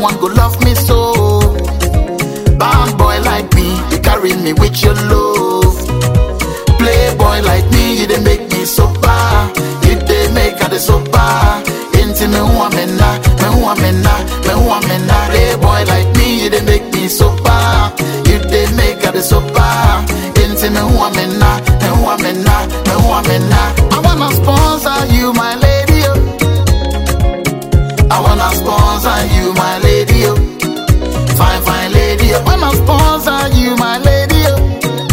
one go love me so. Bad boy like me, you carry me with your love. Playboy like me, you dey make me sober. You dey make her the sober. Into me who I'm in na, me who I'm in na, me who I'm in na. Playboy like me, you dey make me sober. You dey make her the sober. Into me who I'm in na, me who I'm in na, me who I'm in na. I wanna sponsor you, my lady. Oh. I wanna sponsor you, my lady. Oh. Fine, fine lady. I wanna sponsor you, my lady. Oh.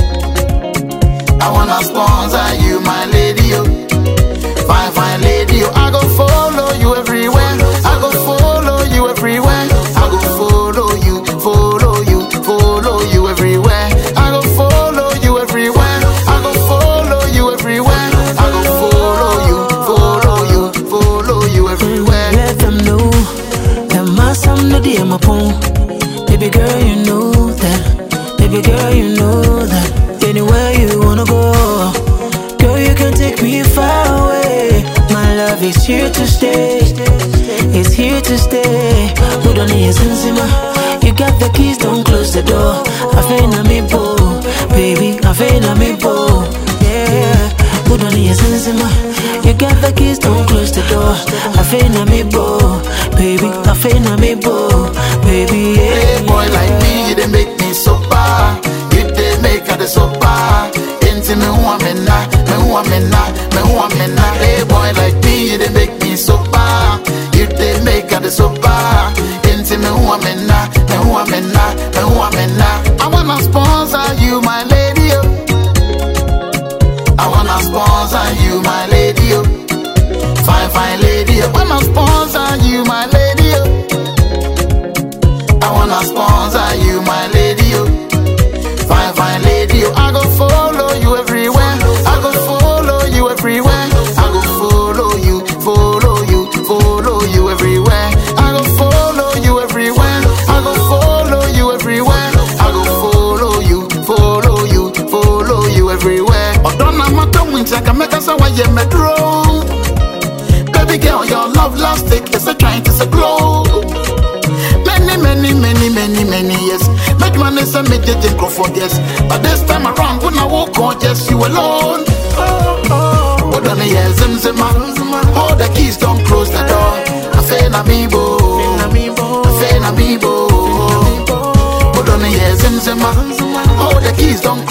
I wanna sponsor you, my lady. Oh. Fine, fine lady. Oh. I go follow you everywhere. I go follow you everywhere. I go follow you, follow you, follow you everywhere. I go follow you everywhere. I go follow you everywhere. I go follow you, follow you, follow you everywhere. Let them know that my son no the my phone. Baby girl, you know that. Baby girl, you know that. Anywhere you wanna go, girl, you can take me far away. My love is here to stay. It's here to stay. Put on your sensima. You got the keys, don't close the door. I feel me bo, baby. I feel me bo, yeah. Put on your sensima. You got the keys, don't close the door. I feel me bo, baby. I feel me bo, baby. Yeah. Playboy like me, you dey make me sober. You dey make her the sober. Into me who I'm in na, me who I'm in na, me who I'm in na. Playboy like me, you dey make me sober. You dey make her the sober. Into me who I'm in na, me who I'm in na, me who I'm in na. I wanna sponsor you, my lady. Oh. I wanna sponsor you, my lady. Oh. Fine, fine lady. I wanna sponsor you, my lady. Oh. I wanna sponsor you, my lady. Oh. Fine, fine lady. Oh. I go follow you everywhere. I go follow you everywhere. I go follow you, follow you, follow you everywhere. I go follow you everywhere. I go follow you everywhere. I go follow you, follow you, follow you everywhere. Odonna mata wincha can make us a way metro. Baby girl, your love lastic is a trying to glow. Many, many, many, many, many years. Make money say me did go for yes. But this time around, when I walk on, just you alone. What on the years, zim zim All the keys don't close the door. I feel na me bo. I feel na me bo. What on the years, zim zim All the keys don't